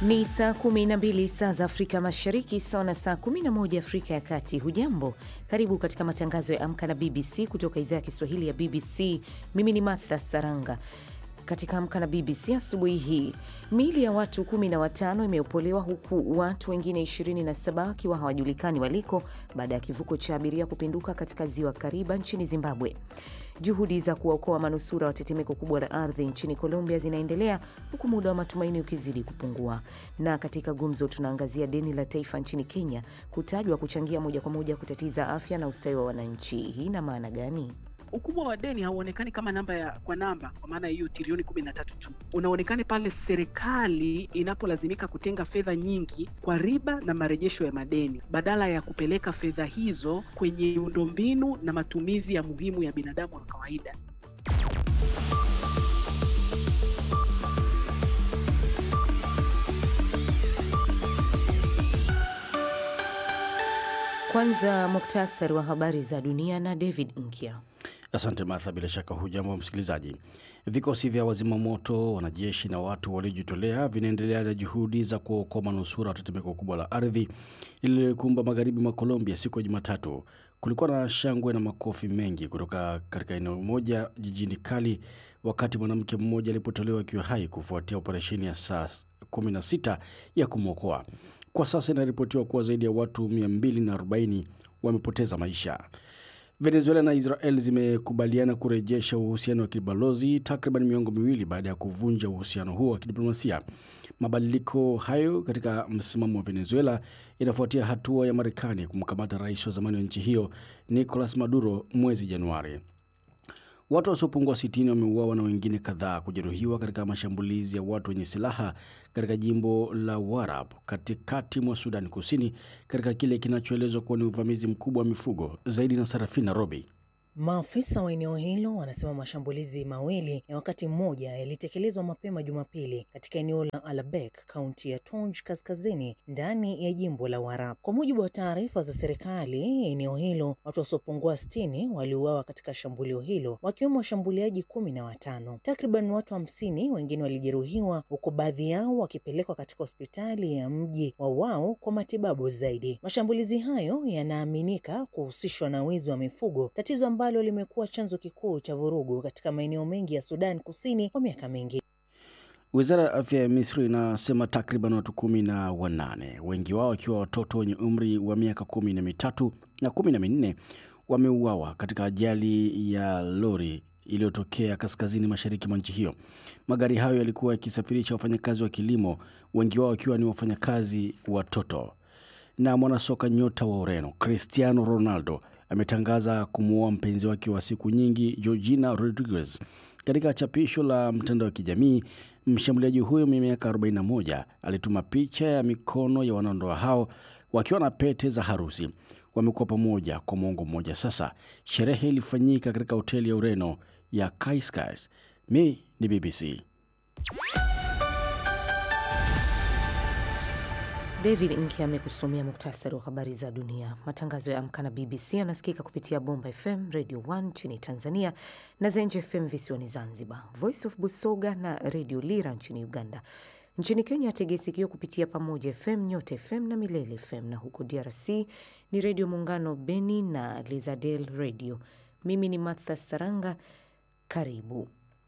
Ni saa 12 saa za Afrika Mashariki, sawa na saa 11 Afrika ya Kati. Hujambo, karibu katika matangazo ya Amka na BBC kutoka idhaa ya Kiswahili ya BBC. Mimi ni Martha Saranga. Katika Amka na BBC asubuhi hii, miili ya watu 15 imeopolewa huku watu wengine 27 wakiwa hawajulikani waliko baada ya kivuko cha abiria kupinduka katika ziwa Kariba nchini Zimbabwe. Juhudi za kuwaokoa manusura wa tetemeko kubwa la ardhi nchini Colombia zinaendelea huku muda wa matumaini ukizidi kupungua. Na katika gumzo, tunaangazia deni la taifa nchini Kenya kutajwa kuchangia moja kwa moja kutatiza afya na ustawi wa wananchi. Hii ina maana gani? Ukubwa wa deni hauonekani kama namba ya kwa namba, kwa maana hiyo trilioni kumi na tatu tu, unaonekana pale serikali inapolazimika kutenga fedha nyingi kwa riba na marejesho ya madeni badala ya kupeleka fedha hizo kwenye miundombinu na matumizi ya muhimu ya binadamu wa kawaida. Kwanza muktasari wa habari za dunia na David Nkya. Asante Martha, bila shaka hujambo msikilizaji. Vikosi vya wazimamoto, wanajeshi na watu waliojitolea vinaendelea na juhudi za kuokoa manusura wa tetemeko kubwa la ardhi lililokumba magharibi mwa Colombia siku ya Jumatatu. Kulikuwa na shangwe na makofi mengi kutoka katika eneo moja jijini Cali wakati mwanamke mmoja alipotolewa akiwa hai kufuatia operesheni ya saa 16 ya kumwokoa. Kwa sasa inaripotiwa kuwa zaidi ya watu 240 wamepoteza maisha. Venezuela na Israel zimekubaliana kurejesha uhusiano wa kibalozi takriban miongo miwili baada ya kuvunja uhusiano huo wa kidiplomasia. Mabadiliko hayo katika msimamo wa Venezuela inafuatia hatua ya Marekani kumkamata rais wa zamani wa nchi hiyo Nicolas Maduro mwezi Januari. Watu wasiopungua sitini wameuawa na wengine kadhaa kujeruhiwa katika mashambulizi ya watu wenye silaha katika jimbo la Warab katikati mwa Sudani Kusini, katika kile kinachoelezwa kuwa ni uvamizi mkubwa wa mifugo zaidi. Na Sarafina Robi. Maafisa wa eneo hilo wanasema mashambulizi mawili ya wakati mmoja yalitekelezwa mapema Jumapili katika eneo la Alabek, kaunti ya Tonj kaskazini ndani ya jimbo la Warab. Kwa mujibu wa taarifa za serikali, eneo hilo watu wasiopungua sitini waliuawa katika shambulio hilo, wakiwemo washambuliaji kumi na watano. Takriban watu hamsini wengine walijeruhiwa, huku baadhi yao wakipelekwa katika hospitali ya mji wa Wau kwa matibabu zaidi. Mashambulizi hayo yanaaminika kuhusishwa na wizi wa mifugo, tatizo ambalo limekuwa chanzo kikuu cha vurugu katika maeneo mengi ya Sudan Kusini kwa miaka mingi. Wizara ya afya ya Misri inasema takriban watu kumi na wanane, wengi wao wakiwa watoto wenye umri wa miaka kumi na mitatu na kumi na minne wameuawa katika ajali ya lori iliyotokea kaskazini mashariki mwa nchi hiyo. Magari hayo yalikuwa yakisafirisha wafanyakazi wa kilimo, wengi wao wakiwa ni wafanyakazi watoto. Na mwanasoka nyota wa Ureno Cristiano Ronaldo ametangaza kumuoa mpenzi wake wa siku nyingi Georgina Rodriguez. Katika chapisho la mtandao wa kijamii, mshambuliaji huyo mwenye miaka 41 alituma picha ya mikono ya wanandoa hao wakiwa na pete za harusi. Wamekuwa pamoja kwa mwongo mmoja sasa. Sherehe ilifanyika katika hoteli ya Ureno ya Cascais. Mi ni BBC. David Nki amekusomea muktasari wa habari za dunia. Matangazo ya Amka na BBC yanasikika kupitia Bomba FM Radio 1 nchini Tanzania na Zenje FM visiwani Zanzibar, Voice of Busoga na Radio Lira nchini Uganda. Nchini Kenya tegesikio kupitia Pamoja FM, Nyote FM na Milele FM, na huko DRC ni Redio Muungano Beni na Lizadel Radio. Mimi ni Martha Saranga, karibu.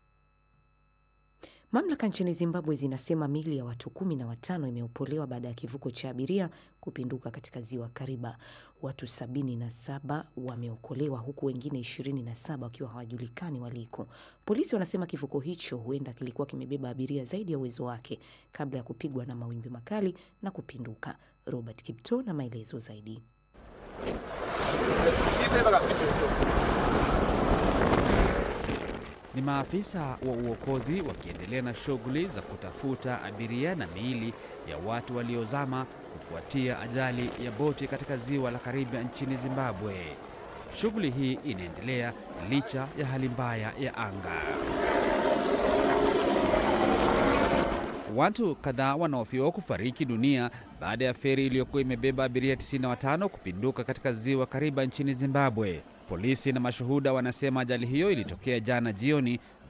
Mamlaka nchini Zimbabwe zinasema mili ya watu kumi na watano imeopolewa baada ya kivuko cha abiria kupinduka katika ziwa Kariba. Watu sabini na saba wameokolewa huku wengine ishirini na saba wakiwa hawajulikani waliko. Polisi wanasema kivuko hicho huenda kilikuwa kimebeba abiria zaidi ya uwezo wake kabla ya kupigwa na mawimbi makali na kupinduka. Robert Kipto na maelezo zaidi. Ni maafisa wa uokozi wakiendelea na shughuli za kutafuta abiria na miili ya watu waliozama kufuatia ajali ya boti katika ziwa la Karibia nchini Zimbabwe. Shughuli hii inaendelea licha ya hali mbaya ya anga. Watu kadhaa wanahofiwa kufariki dunia baada ya feri iliyokuwa imebeba abiria 95 kupinduka katika ziwa Kariba nchini Zimbabwe. Polisi na mashuhuda wanasema ajali hiyo ilitokea jana jioni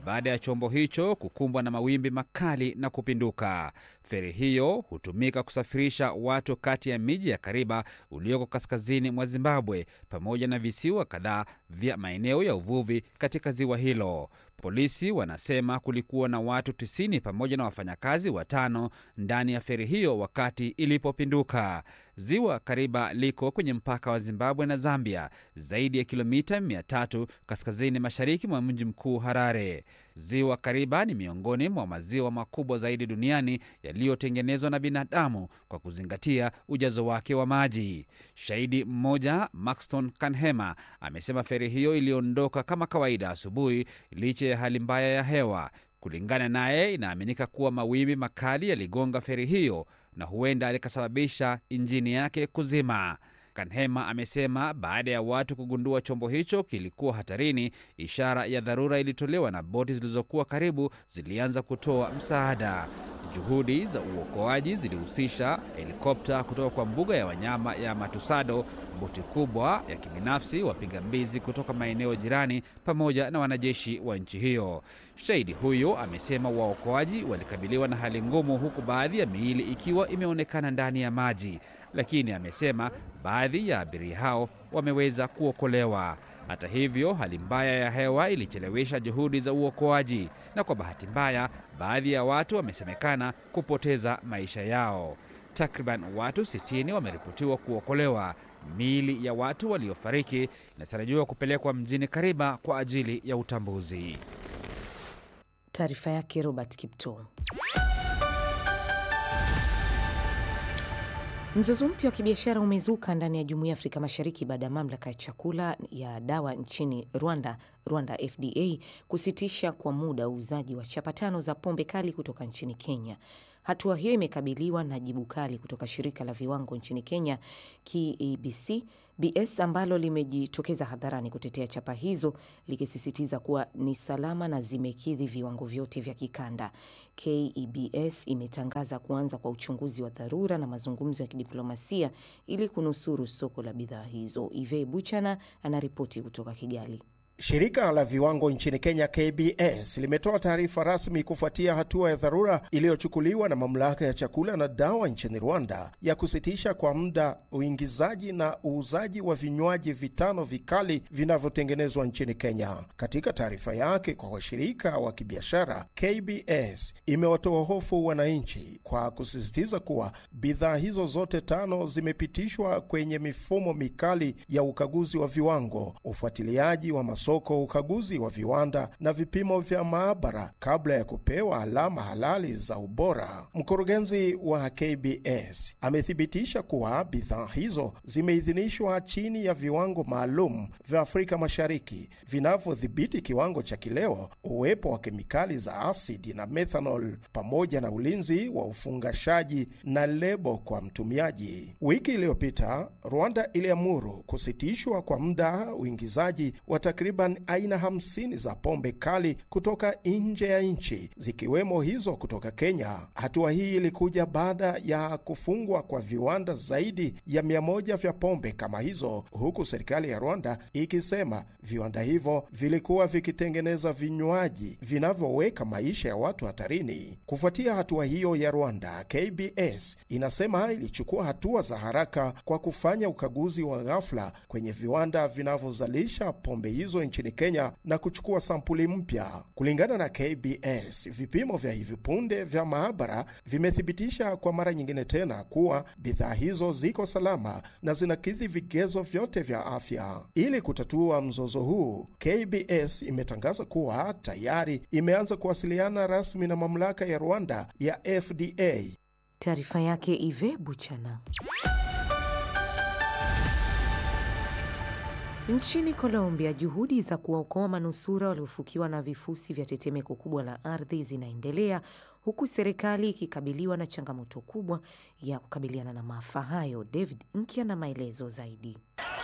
baada ya chombo hicho kukumbwa na mawimbi makali na kupinduka. Feri hiyo hutumika kusafirisha watu kati ya miji ya Kariba ulioko kaskazini mwa Zimbabwe pamoja na visiwa kadhaa vya maeneo ya uvuvi katika ziwa hilo. Polisi wanasema kulikuwa na watu 90 pamoja na wafanyakazi watano ndani ya feri hiyo wakati ilipopinduka. Ziwa Kariba liko kwenye mpaka wa Zimbabwe na Zambia, zaidi ya kilomita 300 kaskazini mashariki mwa mji mkuu Harare. Ziwa Kariba ni miongoni mwa maziwa makubwa zaidi duniani yaliyotengenezwa na binadamu kwa kuzingatia ujazo wake wa maji. Shahidi mmoja Maxton Kanhema amesema feri hiyo iliondoka kama kawaida asubuhi licha ya hali mbaya ya hewa. Kulingana naye, inaaminika kuwa mawimbi makali yaligonga feri hiyo na huenda likasababisha injini yake kuzima. Kanhema amesema baada ya watu kugundua chombo hicho kilikuwa hatarini, ishara ya dharura ilitolewa na boti zilizokuwa karibu zilianza kutoa msaada. Juhudi za uokoaji zilihusisha helikopta kutoka kwa mbuga ya wanyama ya Matusado, boti kubwa ya kibinafsi, wapiga mbizi kutoka maeneo jirani, pamoja na wanajeshi wa nchi hiyo. Shahidi huyo amesema waokoaji walikabiliwa na hali ngumu, huku baadhi ya miili ikiwa imeonekana ndani ya maji, lakini amesema baadhi ya abiria hao wameweza kuokolewa. Hata hivyo, hali mbaya ya hewa ilichelewesha juhudi za uokoaji, na kwa bahati mbaya, baadhi ya watu wamesemekana kupoteza maisha yao. Takriban watu 60 wameripotiwa kuokolewa. Miili ya watu waliofariki inatarajiwa kupelekwa mjini Kariba kwa ajili ya utambuzi. Taarifa yake Robert Kipto. Mzozo mpya wa kibiashara umezuka ndani ya Jumuiya ya Afrika Mashariki baada ya mamlaka ya chakula ya dawa nchini Rwanda, Rwanda FDA, kusitisha kwa muda uuzaji wa chapa tano za pombe kali kutoka nchini Kenya. Hatua hiyo imekabiliwa na jibu kali kutoka shirika la viwango nchini Kenya KEBC BS ambalo limejitokeza hadharani kutetea chapa hizo likisisitiza kuwa ni salama na zimekidhi viwango vyote vya kikanda. KEBS imetangaza kuanza kwa uchunguzi wa dharura na mazungumzo ya kidiplomasia ili kunusuru soko la bidhaa hizo. Ive Buchana anaripoti kutoka Kigali. Shirika la viwango nchini Kenya KBS limetoa taarifa rasmi kufuatia hatua ya dharura iliyochukuliwa na mamlaka ya chakula na dawa nchini Rwanda ya kusitisha kwa muda uingizaji na uuzaji wa vinywaji vitano vikali vinavyotengenezwa nchini Kenya. Katika taarifa yake kwa washirika wa kibiashara, KBS imewatoa hofu wananchi kwa kusisitiza kuwa bidhaa hizo zote tano zimepitishwa kwenye mifumo mikali ya ukaguzi wa viwango, ufuatiliaji wa soko ukaguzi wa viwanda na vipimo vya maabara kabla ya kupewa alama halali za ubora. Mkurugenzi wa KBS amethibitisha kuwa bidhaa hizo zimeidhinishwa chini ya viwango maalum vya Afrika Mashariki vinavyodhibiti kiwango cha kileo, uwepo wa kemikali za asidi na methanol, pamoja na ulinzi wa ufungashaji na lebo kwa mtumiaji. Wiki iliyopita Rwanda iliamuru kusitishwa kwa muda uingizaji wa takriban aina 50 za pombe kali kutoka nje ya nchi zikiwemo hizo kutoka Kenya. Hatua hii ilikuja baada ya kufungwa kwa viwanda zaidi ya mia moja vya pombe kama hizo, huku serikali ya Rwanda ikisema viwanda hivyo vilikuwa vikitengeneza vinywaji vinavyoweka maisha ya watu hatarini. Kufuatia hatua hiyo ya Rwanda, KBS inasema ilichukua hatua za haraka kwa kufanya ukaguzi wa ghafla kwenye viwanda vinavyozalisha pombe hizo nchini Kenya na kuchukua sampuli mpya. Kulingana na KBS, vipimo vya hivi punde vya maabara vimethibitisha kwa mara nyingine tena kuwa bidhaa hizo ziko salama na zinakidhi vigezo vyote vya afya. Ili kutatua mzozo huu, KBS imetangaza kuwa tayari imeanza kuwasiliana rasmi na mamlaka ya Rwanda ya FDA. Taarifa yake Ive Buchana. Nchini Colombia, juhudi za kuwaokoa manusura waliofukiwa na vifusi vya tetemeko kubwa la ardhi zinaendelea huku serikali ikikabiliwa na changamoto kubwa ya kukabiliana na maafa hayo. David Nkya na maelezo zaidi.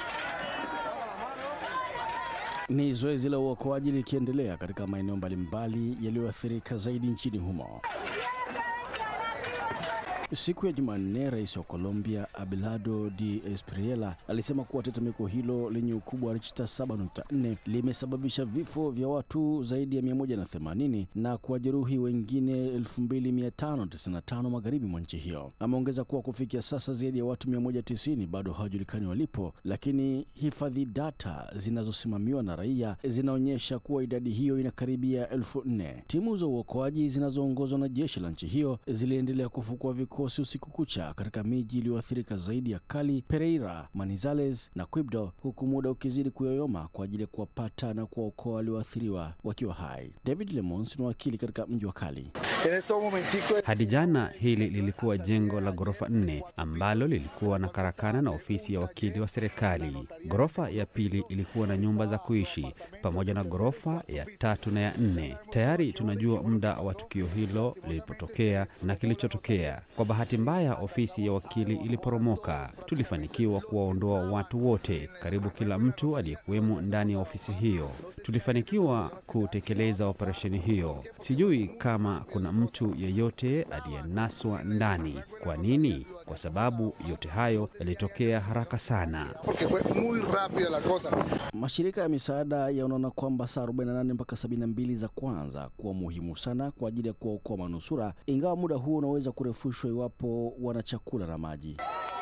Ni zoezi la uokoaji likiendelea katika maeneo mbalimbali yaliyoathirika zaidi nchini humo. Siku ya Jumanne, rais wa Colombia Abelardo Di Espriella alisema kuwa tetemeko hilo lenye ukubwa wa Richter 7.4 limesababisha vifo vya watu zaidi ya 180 na kuwajeruhi wengine 2595 magharibi mwa nchi hiyo. Ameongeza kuwa kufikia sasa zaidi ya watu 190 bado hawajulikani walipo, lakini hifadhi data zinazosimamiwa na raia zinaonyesha kuwa idadi hiyo inakaribia elfu nne. Timu za uokoaji zinazoongozwa na jeshi la nchi hiyo ziliendelea kufukua vikosi usiku kucha katika miji iliyoathirika zaidi ya Cali, Pereira, Manizales na Quibdo, huku muda ukizidi kuyoyoma kwa ajili ya kuwapata na kuwaokoa walioathiriwa wakiwa hai. David Lemons ni wakili katika mji wa Cali. Hadi jana hili lilikuwa jengo la ghorofa nne ambalo lilikuwa na karakana na ofisi ya wakili wa serikali. Ghorofa ya pili ilikuwa na nyumba za kuishi pamoja na ghorofa ya tatu na ya nne. Tayari tunajua muda wa tukio hilo lilipotokea na kilichotokea. Kwa bahati mbaya, ofisi ya wakili iliporomoka. Tulifanikiwa kuwaondoa watu wote, karibu kila mtu aliyekuwemo ndani ya ofisi hiyo. Tulifanikiwa kutekeleza operesheni hiyo. Sijui kama kuna mtu yeyote aliyenaswa ndani. Kwa nini? Kwa sababu yote hayo yalitokea haraka sana. Mashirika ya misaada yanaona kwamba saa 48 mpaka 72 za kwanza kuwa muhimu sana kwa ajili ya kuwaokoa manusura, ingawa muda huo unaweza kurefushwa iwapo wana chakula na maji.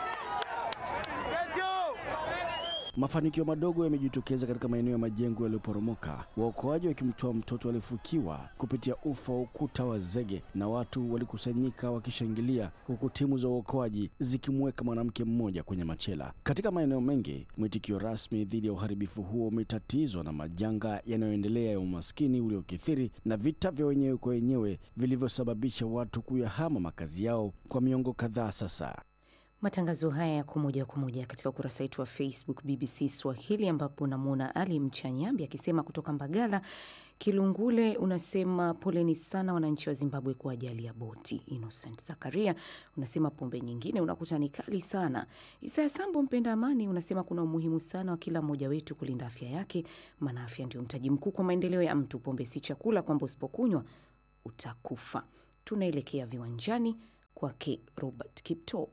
Mafanikio madogo yamejitokeza katika maeneo ya majengo yaliyoporomoka, waokoaji wakimtoa mtoto aliyefukiwa kupitia ufa wa ukuta wa zege, na watu walikusanyika wakishangilia, huku timu za uokoaji zikimweka mwanamke mmoja kwenye machela. Katika maeneo mengi, mwitikio rasmi dhidi ya uharibifu huo umetatizwa na majanga yanayoendelea ya umaskini uliokithiri na vita vya wenyewe kwa wenyewe vilivyosababisha watu kuyahama makazi yao kwa miongo kadhaa sasa. Matangazo haya yako moja kwa moja katika ukurasa wetu wa Facebook BBC Swahili, ambapo namwona Ali Mchanyambi akisema kutoka Mbagala Kilungule, unasema poleni sana wananchi wa Zimbabwe kwa ajali ya boti. Innocent Zakaria unasema pombe nyingine unakuta ni kali sana. Isaya Sambo mpenda amani unasema kuna umuhimu sana wa kila mmoja wetu kulinda afya yake, maana afya ndio mtaji mkuu kwa maendeleo ya mtu. Pombe si chakula kwamba usipokunywa utakufa. Tunaelekea viwanjani kwake Robert Kipto.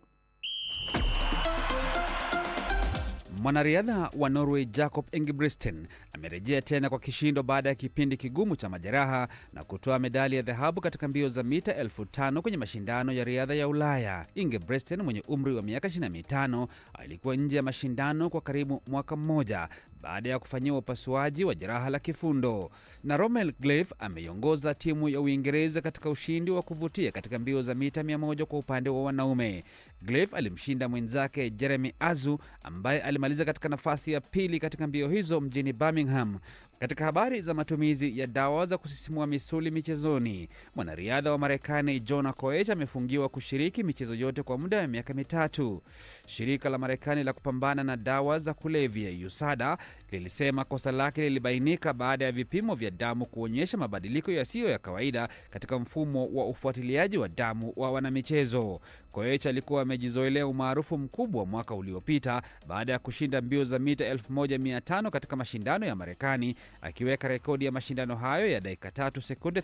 Mwanariadha wa Norway Jacob Ingebrigtsen amerejea tena kwa kishindo baada ya kipindi kigumu cha majeraha na kutoa medali ya dhahabu katika mbio za mita elfu tano kwenye mashindano ya riadha ya Ulaya. Ingebrigtsen mwenye umri wa miaka 25 alikuwa nje ya mashindano kwa karibu mwaka mmoja baada ya kufanyiwa upasuaji wa jeraha la kifundo. Na Rommel Gleif ameiongoza timu ya Uingereza katika ushindi wa kuvutia katika mbio za mita 100 kwa upande wa wanaume. Gleif alimshinda mwenzake Jeremy Azu ambaye alimaliza katika nafasi ya pili katika mbio hizo mjini Birmingham. Katika habari za matumizi ya dawa za kusisimua misuli michezoni, mwanariadha wa Marekani Jonah Koech amefungiwa kushiriki michezo yote kwa muda wa miaka mitatu. Shirika la Marekani la kupambana na dawa za kulevya USADA lilisema kosa lake lilibainika baada ya vipimo vya damu kuonyesha mabadiliko yasiyo ya kawaida katika mfumo wa ufuatiliaji wa damu wa wanamichezo. Koech alikuwa amejizoelea umaarufu mkubwa mwaka uliopita baada ya kushinda mbio za mita 1500 katika mashindano ya Marekani, akiweka rekodi ya mashindano hayo ya dakika 3 sekunde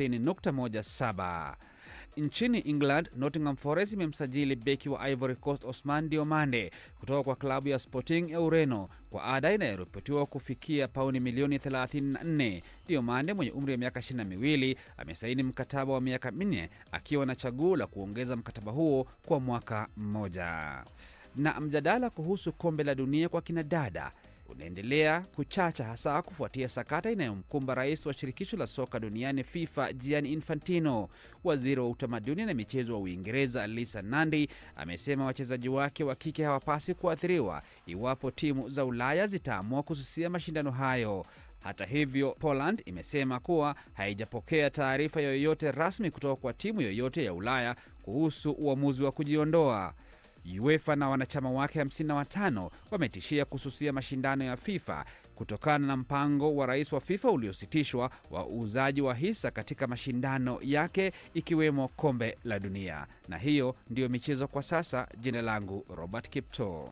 30.17. Nchini England, Nottingham Forest imemsajili beki wa Ivory Coast Osman Diomande kutoka kwa klabu ya Sporting ya Ureno kwa ada inayoripotiwa kufikia pauni milioni 34. Diomande mwenye umri wa miaka 22 amesaini mkataba wa miaka minne akiwa na chaguo la kuongeza mkataba huo kwa mwaka mmoja. Na mjadala kuhusu kombe la dunia kwa kinadada unaendelea kuchacha hasa kufuatia sakata inayomkumba rais wa shirikisho la soka duniani FIFA Gianni Infantino. Waziri wa utamaduni na michezo wa Uingereza Lisa Nandi amesema wachezaji wake wa kike hawapasi kuathiriwa iwapo timu za Ulaya zitaamua kususia mashindano hayo. Hata hivyo, Poland imesema kuwa haijapokea taarifa yoyote rasmi kutoka kwa timu yoyote ya Ulaya kuhusu uamuzi wa kujiondoa. UEFA na wanachama wake 55 wametishia kususia mashindano ya FIFA kutokana na mpango wa rais wa FIFA uliositishwa wa uuzaji wa hisa katika mashindano yake ikiwemo kombe la dunia. Na hiyo ndiyo michezo kwa sasa. Jina langu Robert Kipto.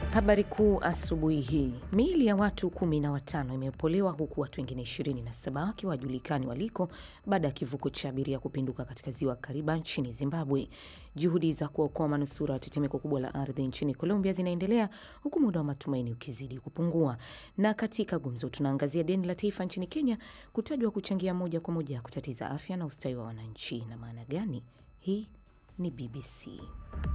Habari kuu asubuhi hii, miili ya watu kumi na watano imeopolewa huku watu wengine 27 wakiwa wajulikani waliko baada ya kivuko cha abiria kupinduka katika ziwa Kariba nchini Zimbabwe. Juhudi za kuokoa manusura wa tetemeko kubwa la ardhi nchini Colombia zinaendelea huku muda wa matumaini ukizidi kupungua. Na katika gumzo, tunaangazia deni la taifa nchini Kenya kutajwa kuchangia moja kwa moja kutatiza afya na ustawi wa wananchi. Na maana gani? Hii ni BBC.